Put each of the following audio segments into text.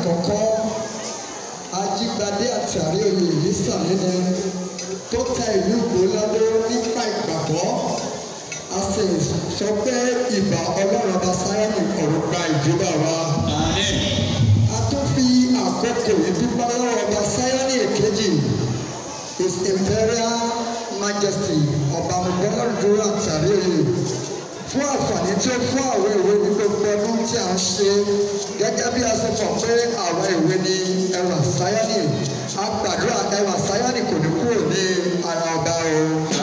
àkọ́kọ́ ajígbadé àti àríyé ìlísà nínú tó tẹ ìlú ìgbòlódé nípa ìgbàgbọ́ a sì sọ pé ìbà ọlọ́run ọba sáyẹ́nì ọ̀rọ̀ gba ìjọba wa. a tún fi àkókò ìdúpẹ́ lọ́wọ́ ọba sáyẹ́nì èkejì his imperial majesty ọba mọ̀gbọ́nlọ́dún àti àríyé fún àǹfààní tí ó fún àwọn ìwé ní gbogbo ọdún tí a ń ṣe gẹ́gẹ́ bí a ṣe mọ̀ pé àwọn ìwé ní ẹwà sáyẹ́nì a gbàdúrà ẹwà sáyẹ́nì kò ní kúrò ní ara ọba o.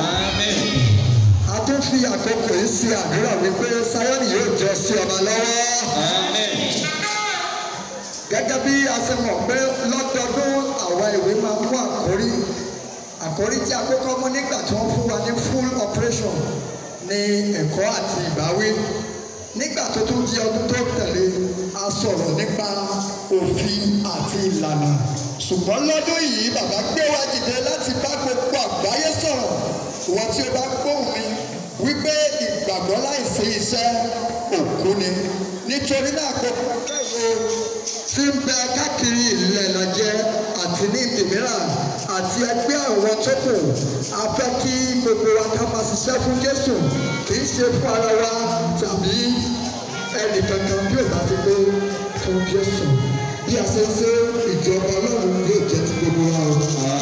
a tún fi àkókò yìí sí àdúrà wípé sáyẹ́nì yóò jọ sí ọba lọ́wọ́. gẹ́gẹ́ bí a ṣe mọ̀ pé lọ́dọọdún àwọn ìwé máa ń mú àkórí àkórí tí a kọ́kọ́ mú nígbà tí wọ́n fún wa ní full operation ní ẹ̀kọ́ àti ìbáwí nígbà tó tún di ọdún tó tẹ̀lé a sọ̀rọ̀ nípa òfin àti ìlànà ṣùgbọ́n lọ́dún yìí bàbá gbé wa dìde láti bá gbogbo àgbáyé sọ̀rọ̀ wọ́n tí ó bá gbóhùn mi wípé ìgbàgbọ́ láìsí iṣẹ́ òkú ni nítorí náà gbogbo akẹ́wò tí ń bẹ káàkiri ilẹ̀ nàjẹ́ àti ní ìdìmíràn àti ẹgbẹ́ àwọn tó kù a fẹ́ kí gbogbo wa ká máa ṣiṣẹ́ fún Jésù kì í ṣe fún ara wa tàbí ẹnì kankan bí ò bá fi pé fún Jésù bí a ṣe ń ṣe ìjọba Ọlọ́run yóò jẹ́ ti gbogbo wa o.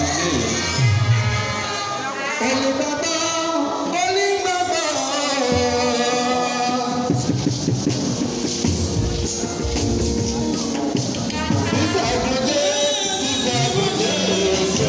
Olùgbàgbọ́ onígbàgbọ́. Sísàbùjẹ́ sísàbùjẹ́ sọ.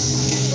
Thank